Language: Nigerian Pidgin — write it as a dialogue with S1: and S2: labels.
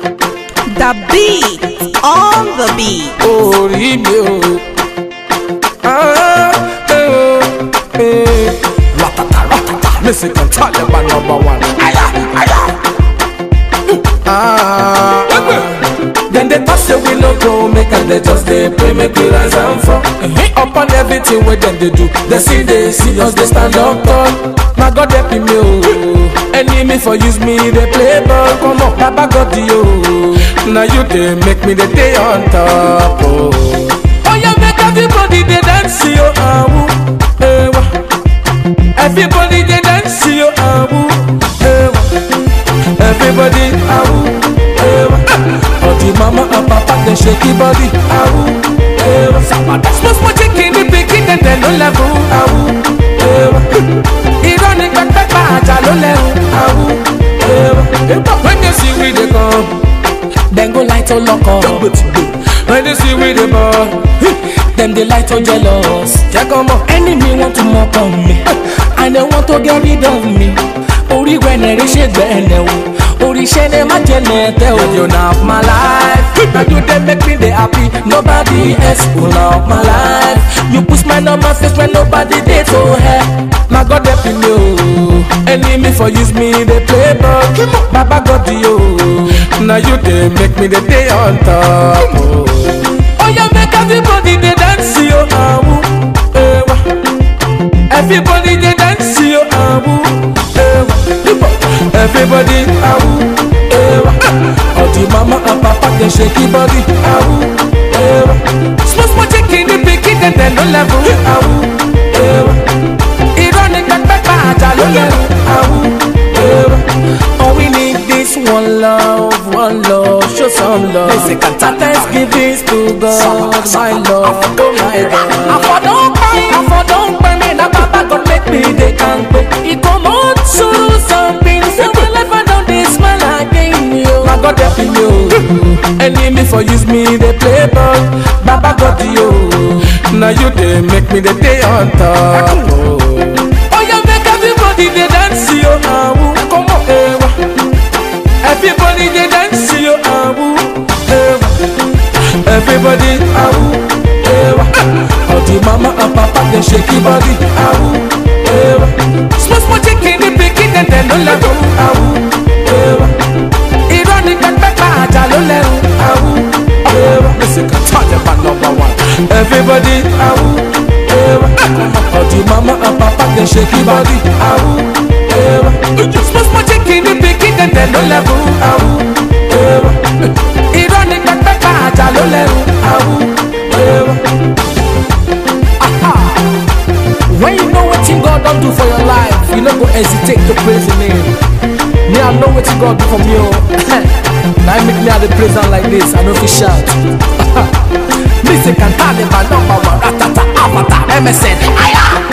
S1: The beat on the beat.
S2: orí mi o. Ah, eh, oh, eh. Ratata ratata, Mexican Taliban number one. Aya, aya. Ah, then they talk say we no go make and they just dey pray make we rise and fall. Upon everything wey dem dey do, they see dey see us dey stand up tall. Na God help me o, enemy for use me dey play ball. Come on, Baba God o, na you dey make me dey dey on top o. Oya make everybody dey dance yo, awu, ewa. Everybody dey dance yo, awu, ewa. Everybody, awu, ewa. All the mama and papa dey shake the body, awu, ewa. Small small chicken dey pikin dem dem no level, awu, ewa. Irọ́ ni pẹ́pẹ́pẹ́ àjà ló lẹ́hùn, awu, ewa. When you see we dey come, dem go light on lock up. When you see we dey ball, dem dey light on jealous. Jẹ́ kọ́ mọ̀. Enemy want to mock on me, and they want to get rid of me. Orí wẹ̀nẹ̀rẹ̀ ṣe gbẹ̀nẹ̀ o, oríṣẹ́ ni má jẹ́ nẹ̀tẹ̀ o. You na of my life, na you dey make me dey happy. Nobody else go na of my life. You put smile on my face when nobody dey to help. Na God help me o, enemy for use me dey play ball. Baba God o, na you dey make me dey dey on top o. Oya make everybody dey dance yo, awu, ewa. Everybody dey dance yo, awu, ewa. Everybody, awu, ewa. All the mama and papa dey shake the body, awu, ewa. Small small chicken dey pikin dem dem no level, awu, ewa. Irọ́ ni pẹ́pẹ́pẹ́ àjà ló lẹ́rù, awu, ewa. All we need is one love, one love, show some love. Thanksgiving to God, my love, oh my God. Àfọ̀dún pẹ́, àfọ̀dún pẹ́ mi, na baba God make me dey kampe. Ìkòmó sùúrù something, so my life I don dey smile again, yo. Na God help me, yo. Enemy for use me, dey play ball. Baba God, yo. Na you dey make me dey dey on top, oh. Oya make everybody dey dance, yo. Awu, come on, ewa. Everybody dey dance yo awu ewa. Everybody awu ewa. All the mama and papa dey shake the body awu ewa. Small small chicken dey pikin dem dem no level awu ewa. Irọ́ ni pẹ́pẹ́pẹ́ àjà ló lẹ́rù awu ewa. Mexican Taliban number one. Everybody awu ewa. All the mama and papa dey shake the body awu ewa. Small small chicken dey pikin dem dem no level awu ewa. Irọ́ ni pẹ́pẹ́pẹ́ àjà ló lẹ́rù awu ewa. When you know wetin God don do for your life, you no go hesitate to praise Him name. Me, I know wetin God do for me o. Na him make me I dey praise am like this, I no fit shout. Music and Taliban number one, ratata, avatar, MSN, aya.